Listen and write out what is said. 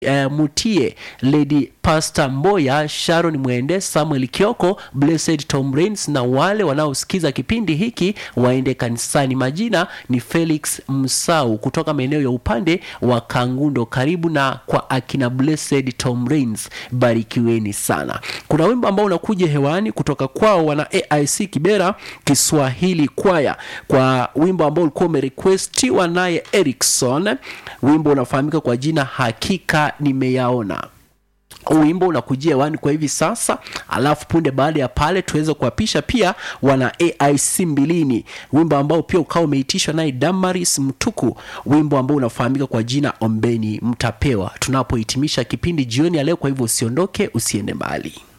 Uh, Mutie, Lady Pastor Mboya, Sharon Mwende, Samuel Kioko, Blessed Tom Rains na wale wanaosikiza kipindi hiki waende kanisani. Majina ni Felix Msau kutoka maeneo ya upande wa Kangundo, karibu na kwa akina Blessed Tom Rains, barikiweni sana. Kuna wimbo ambao unakuja hewani kutoka kwao wana AIC Kibera Kiswahili kwaya, kwa wimbo ambao ulikuwa umerequestiwa naye Erikson. Wimbo unafahamika kwa jina Hakika Nimeyaona. Wimbo unakujia hewani kwa hivi sasa, alafu punde baada ya pale tuweze kuwapisha pia wana AIC Mbilini, wimbo ambao pia ukawa umeitishwa naye Damaris Mtuku, wimbo ambao unafahamika kwa jina Ombeni Mtapewa, tunapohitimisha kipindi jioni ya leo. Kwa hivyo usiondoke, usiende mbali.